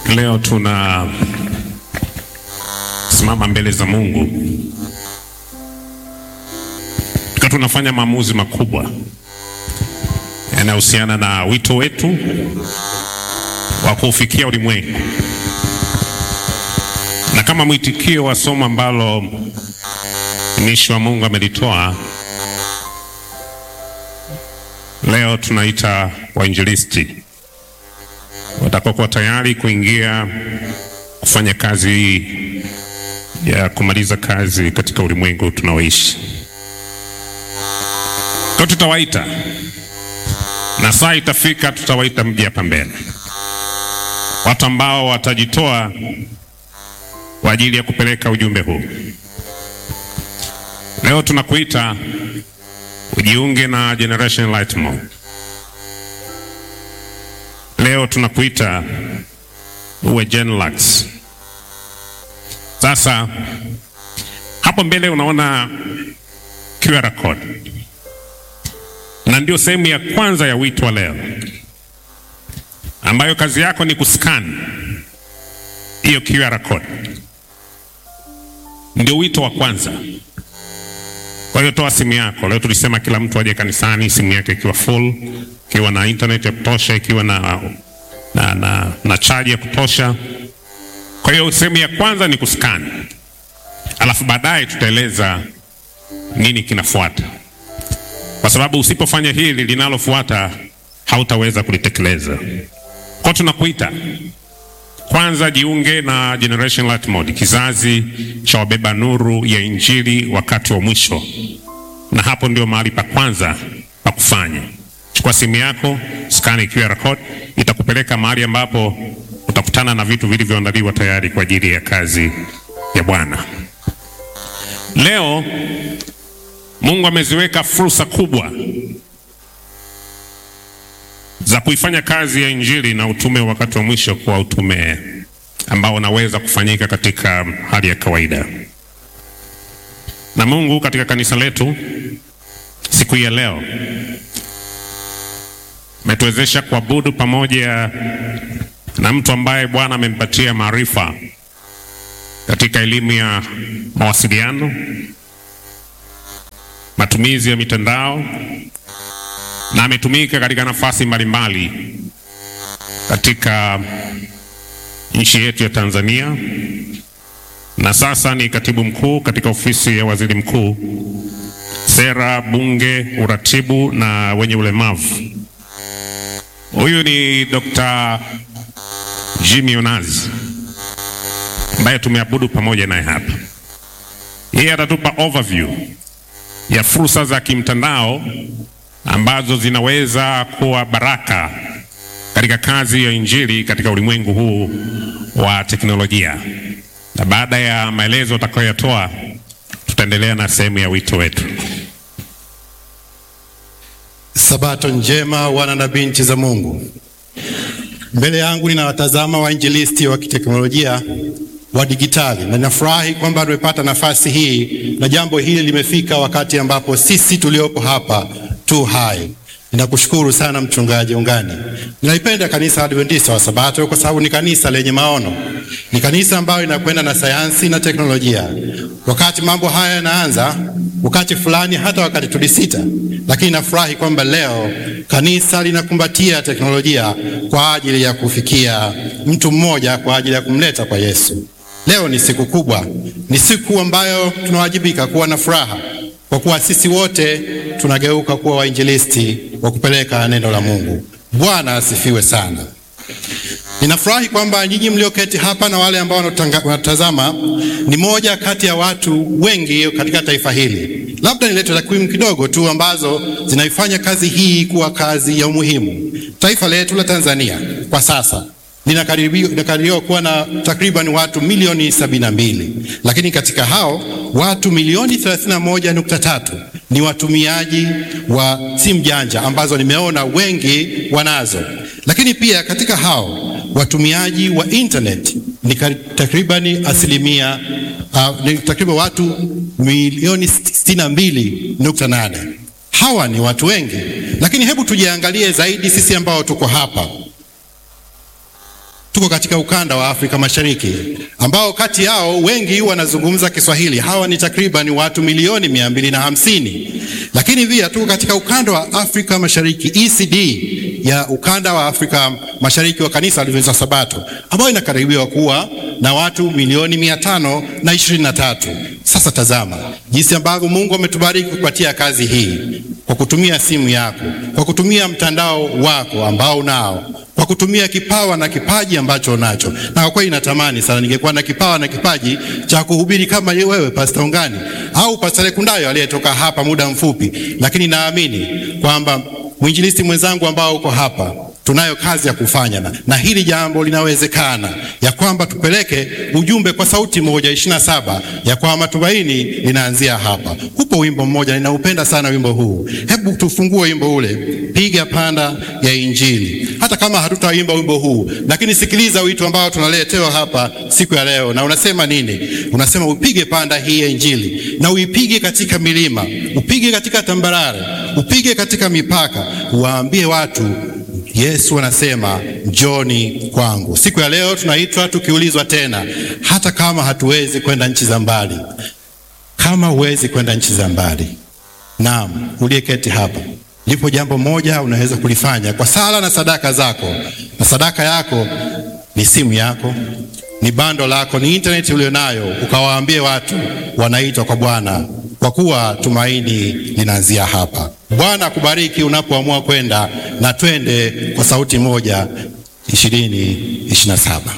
Leo tuna simama mbele za Mungu tukiwa tunafanya maamuzi makubwa yanayohusiana na wito wetu wa kuufikia ulimwengu, na kama mwitikio wa somo ambalo mtumishi wa Mungu amelitoa leo, tunaita wainjilisti watakokuwa tayari kuingia kufanya kazi hii ya kumaliza kazi katika ulimwengu tunaoishi. Kwa tutawaita na saa itafika, tutawaita mji hapa mbele, watu ambao watajitoa kwa ajili ya kupeleka ujumbe huu. Leo tunakuita ujiunge na Generation Light Mode. Leo tunakuita uwe Genlux. Sasa hapo mbele unaona QR code, na ndio sehemu ya kwanza ya wito wa leo, ambayo kazi yako ni kuscan hiyo QR code. Ndio wito wa kwanza. Kwa hiyo toa simu yako. Leo tulisema kila mtu aje kanisani simu yake ikiwa full, ikiwa na internet ya kutosha, ikiwa na, na, na, na chaji ya kutosha. Kwa hiyo sehemu ya kwanza ni kuscan, alafu baadaye tutaeleza nini kinafuata, kwa sababu usipofanya hili linalofuata hautaweza kulitekeleza. Kwa tunakuita kwanza, jiunge na Generation Light Mode, kizazi cha wabeba nuru ya Injili wakati wa mwisho, na hapo ndio mahali pa kwanza pa kufanya. Chukua simu yako, skani QR code, itakupeleka mahali ambapo utakutana na vitu vilivyoandaliwa tayari kwa ajili ya kazi ya Bwana. Leo Mungu ameziweka fursa kubwa za kuifanya kazi ya injili na utume wakati wa mwisho kuwa utume ambao unaweza kufanyika katika hali ya kawaida. Na Mungu katika kanisa letu siku hii ya leo ametuwezesha kuabudu pamoja na mtu ambaye Bwana amempatia maarifa katika elimu ya mawasiliano, matumizi ya mitandao na ametumika katika nafasi mbalimbali katika nchi yetu ya Tanzania, na sasa ni katibu mkuu katika ofisi ya waziri mkuu, sera, bunge, uratibu na wenye ulemavu. Huyu ni Dr. Jimmy Onazi ambaye tumeabudu pamoja naye hapa. Yeye atatupa overview ya fursa za kimtandao ambazo zinaweza kuwa baraka katika kazi ya injili katika ulimwengu huu wa teknolojia. Na baada ya maelezo utakayoyatoa, tutaendelea na sehemu ya wito wetu. Sabato njema, wana na binti za Mungu. Mbele yangu ninawatazama wainjilisti wa kiteknolojia wa digitali na ninafurahi kwamba tumepata nafasi hii na jambo hili limefika wakati ambapo sisi tuliopo hapa tu hai. Ninakushukuru sana Mchungaji Ungani. Ninaipenda kanisa Adventista wa Sabato kwa sababu ni kanisa lenye maono, ni kanisa ambayo inakwenda na sayansi na teknolojia. Wakati mambo haya yanaanza, wakati fulani, hata wakati tulisita, lakini nafurahi kwamba leo kanisa linakumbatia teknolojia kwa ajili ya kufikia mtu mmoja, kwa ajili ya kumleta kwa Yesu. Leo ni siku kubwa, ni siku ambayo tunawajibika kuwa na furaha kwa kuwa sisi wote tunageuka kuwa wainjilisti wa kupeleka neno la Mungu. Bwana asifiwe sana. Ninafurahi kwamba nyinyi mlioketi hapa na wale ambao wanatazama ni moja kati ya watu wengi katika taifa hili. Labda nilete takwimu kidogo tu ambazo zinaifanya kazi hii kuwa kazi ya umuhimu. Taifa letu la Tanzania kwa sasa linakadiriwa kuwa na takriban watu milioni sabini na mbili, lakini katika hao watu milioni 31.3 ni watumiaji wa simu janja ambazo nimeona wengi wanazo, lakini pia katika hao watumiaji wa internet ni takriban asilimia uh, ni takriban watu milioni 62.8. Hawa ni watu wengi, lakini hebu tujiangalie zaidi sisi ambao tuko hapa tuko katika ukanda wa Afrika Mashariki ambao kati yao wengi wanazungumza Kiswahili. Hawa ni takriban watu milioni mia mbili na hamsini. Lakini pia tuko katika ukanda wa Afrika Mashariki ECD ya ukanda wa Afrika Mashariki wa kanisa la Waadventista wa Sabato ambayo inakaribiwa kuwa na watu milioni mia tano na ishirini na tatu. Sasa tazama jinsi ambavyo Mungu ametubariki kupatia kazi hii kwa kutumia simu yako, kwa kutumia mtandao wako ambao unao kwa kutumia kipawa na kipaji ambacho unacho. Na kwa kweli natamani sana ningekuwa na kipawa na kipaji cha kuhubiri kama wewe Pastor Ungani au Pastor Lekundayo aliyetoka hapa muda mfupi, lakini naamini kwamba mwinjilisti mwenzangu ambao uko hapa tunayo kazi ya kufanya na, na hili jambo linawezekana, ya kwamba tupeleke ujumbe kwa sauti moja ishirini na saba ya kwamba tumaini linaanzia hapa. Upo wimbo mmoja ninaupenda sana wimbo huu, hebu tufungue wimbo ule, piga panda ya Injili. Hata kama hatutaimba wimbo huu, lakini sikiliza wito ambao tunaletewa hapa siku ya leo, na unasema nini? Unasema upige panda hii ya Injili na uipige katika milima, upige katika tambarare, upige katika mipaka, uwaambie watu Yesu anasema njoni kwangu. Siku ya leo tunaitwa tukiulizwa tena, hata kama hatuwezi kwenda nchi za mbali, kama huwezi kwenda nchi za mbali, naam, uliyeketi hapa, lipo jambo moja unaweza kulifanya kwa sala na sadaka zako, na sadaka yako ni simu yako, ni bando lako, ni intaneti ulionayo, ukawaambie watu wanaitwa kwa Bwana kwa kuwa tumaini linaanzia hapa. Bwana akubariki unapoamua kwenda na twende kwa sauti moja ishirini ishirini na saba.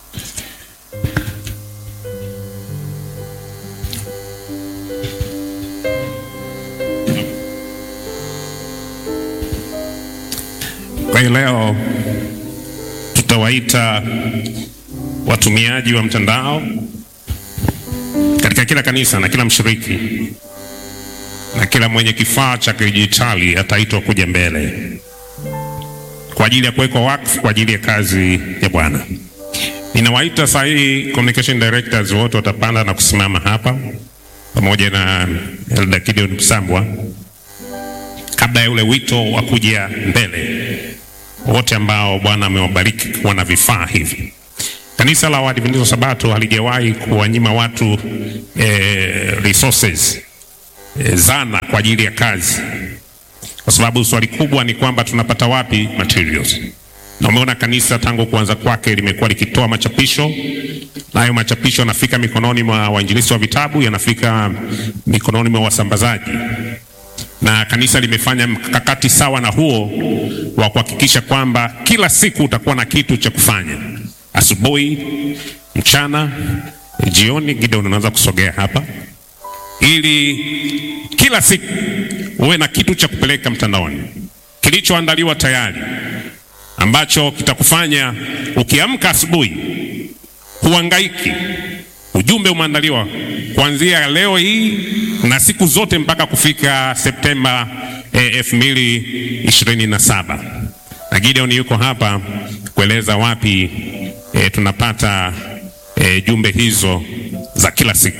Kwa hiyo leo tutawaita watumiaji wa mtandao katika kila kanisa na kila mshiriki na kila mwenye kifaa cha kidijitali ataitwa kuja mbele kwa ajili ya kuwekwa wakfu kwa ajili ya kazi ya Bwana. Ninawaita saa hii communication directors wote watapanda na kusimama hapa pamoja na Elda Gideon Msambwa kabla ya ule wito wa kuja mbele, wote ambao Bwana amewabariki kuwa na vifaa hivi. Kanisa la Waadventista wa Sabato halijawahi kuwanyima watu eh, resources eh, zana kwa ajili ya kazi, kwa sababu swali kubwa ni kwamba tunapata wapi materials. Na umeona kanisa tangu kuanza kwake limekuwa likitoa machapisho, na hayo machapisho yanafika mikononi mwa wainjilisti wa vitabu, yanafika mikononi mwa wasambazaji, na kanisa limefanya mkakati sawa na huo wa kuhakikisha kwamba kila siku utakuwa na kitu cha kufanya asubuhi, mchana, jioni. Gideon, unaweza kusogea hapa, ili kila siku uwe na kitu cha kupeleka mtandaoni kilichoandaliwa tayari, ambacho kitakufanya ukiamka asubuhi huangaiki. Ujumbe umeandaliwa kuanzia leo hii na siku zote mpaka kufika Septemba elfu mbili ishirini na saba na Gideon yuko hapa kueleza wapi E, tunapata e, jumbe hizo za kila siku.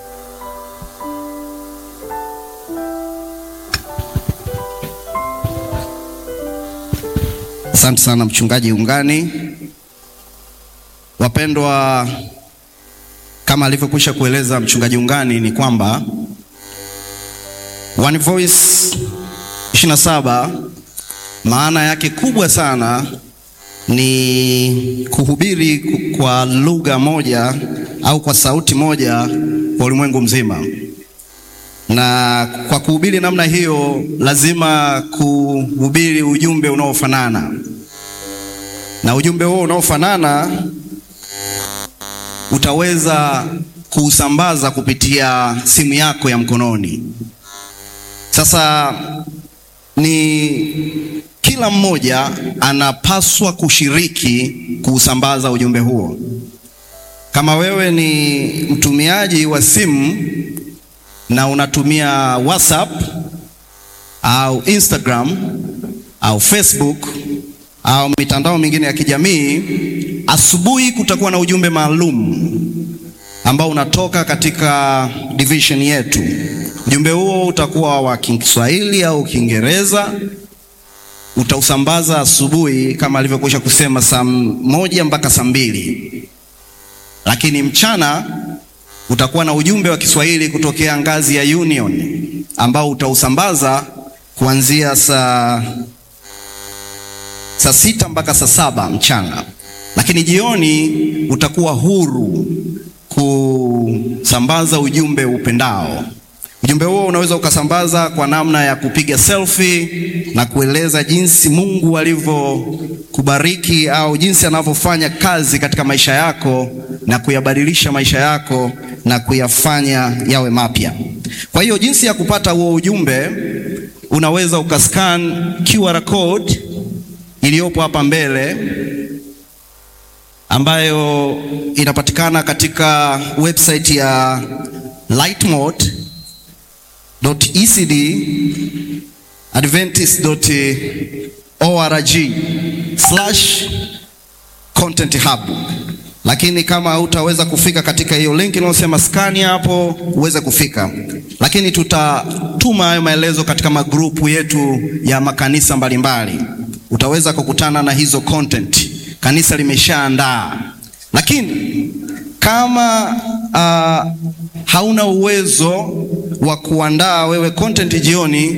Asante sana mchungaji Ungani. Wapendwa, kama alivyokwisha kueleza mchungaji Ungani ni kwamba One Voice 27 maana yake kubwa sana ni kuhubiri kwa lugha moja au kwa sauti moja kwa ulimwengu mzima. Na kwa kuhubiri namna hiyo, lazima kuhubiri ujumbe unaofanana, na ujumbe huo unaofanana utaweza kuusambaza kupitia simu yako ya mkononi. Sasa ni kila mmoja anapaswa kushiriki kuusambaza ujumbe huo. Kama wewe ni mtumiaji wa simu na unatumia WhatsApp au Instagram au Facebook au mitandao mingine ya kijamii, asubuhi kutakuwa na ujumbe maalum ambao unatoka katika division yetu. Ujumbe huo utakuwa wa Kiswahili au Kiingereza utausambaza asubuhi kama alivyokwisha kusema saa moja mpaka saa mbili, lakini mchana utakuwa na ujumbe wa Kiswahili kutokea ngazi ya Union ambao utausambaza kuanzia saa saa sita mpaka saa saba mchana, lakini jioni utakuwa huru kusambaza ujumbe upendao. Ujumbe huo unaweza ukasambaza kwa namna ya kupiga selfie na kueleza jinsi Mungu alivyokubariki au jinsi anavyofanya kazi katika maisha yako na kuyabadilisha maisha yako na kuyafanya yawe mapya. Kwa hiyo jinsi ya kupata huo ujumbe, unaweza ukascan QR code iliyopo hapa mbele ambayo inapatikana katika website ya lightmode.ecd adventist.org slash content hub. Lakini kama hutaweza kufika katika hiyo link inayosema scan hapo, uweze kufika, lakini tutatuma hayo maelezo katika magrupu yetu ya makanisa mbalimbali. Utaweza kukutana na hizo content kanisa limeshaandaa, lakini kama uh, hauna uwezo wa kuandaa wewe content jioni,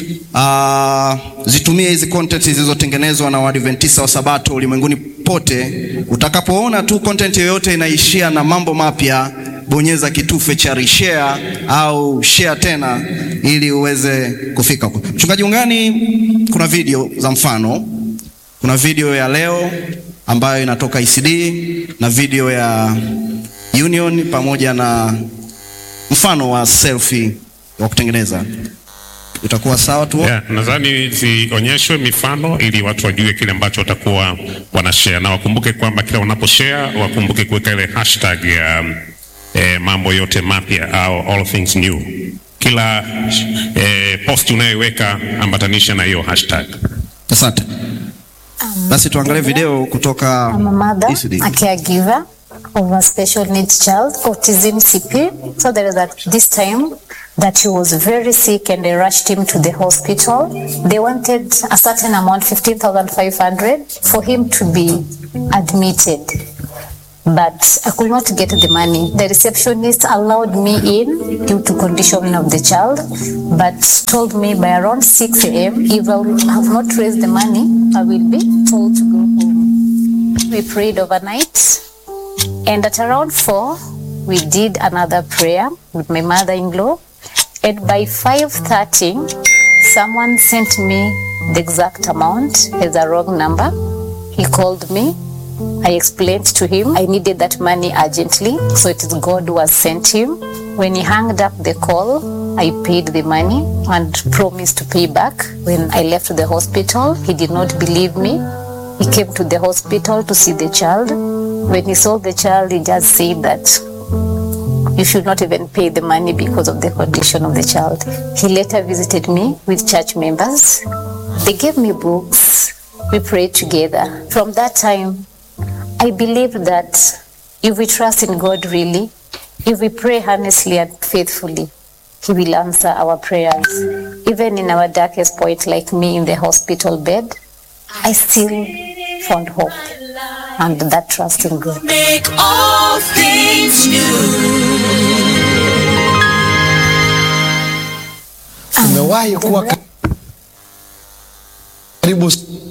uh, zitumie hizi content zilizotengenezwa na Waadventista wa Sabato ulimwenguni pote. Utakapoona tu content yoyote inaishia na mambo mapya, bonyeza kitufe cha reshare au share tena, ili uweze kufika huko. Mchungaji Ungani, kuna video za mfano, kuna video ya leo ambayo inatoka ECD na video ya Union pamoja na mfano wa selfie wa kutengeneza. Itakuwa sawa tu? Yeah, nadhani zionyeshwe mifano ili watu wajue kile ambacho watakuwa wanashare, na wakumbuke kwamba kila wanaposhare wakumbuke kuweka ile hashtag ya eh, mambo yote mapya au all things new. Kila eh, post unayoiweka ambatanisha na hiyo hashtag. Asante. Basi tuangalie video kutoka I'm a mother, ECD. a caregiver of a special needs child, autism CP. So there is at this time that he was very sick and they rushed him to the hospital. They wanted a certain amount, 15,500, for him to be admitted. But I could not get the money. The receptionist allowed me in due to condition of the child, but told me by around 6 a.m. if I have not raised the money, I will be told to go home. We prayed overnight, and at around 4, we did another prayer with my mother-in-law. And by 5.30, someone sent me the exact amount as a wrong number. He called me I explained to him I needed that money urgently, so it is God who has sent him. When he hung up the call, I paid the money and promised to pay back. When I left the hospital, he did not believe me. He came to the hospital to see the child. When he saw the child, he just said that you should not even pay the money because of the condition of the child. He later visited me with church members. They gave me books. We prayed together. From that time, I believe that if we trust in God really, if we pray honestly and faithfully, He will answer our prayers. Even in our darkest point, like me in the hospital bed, I still found hope and that trust in God. Make all things Umewahi kuwa karibu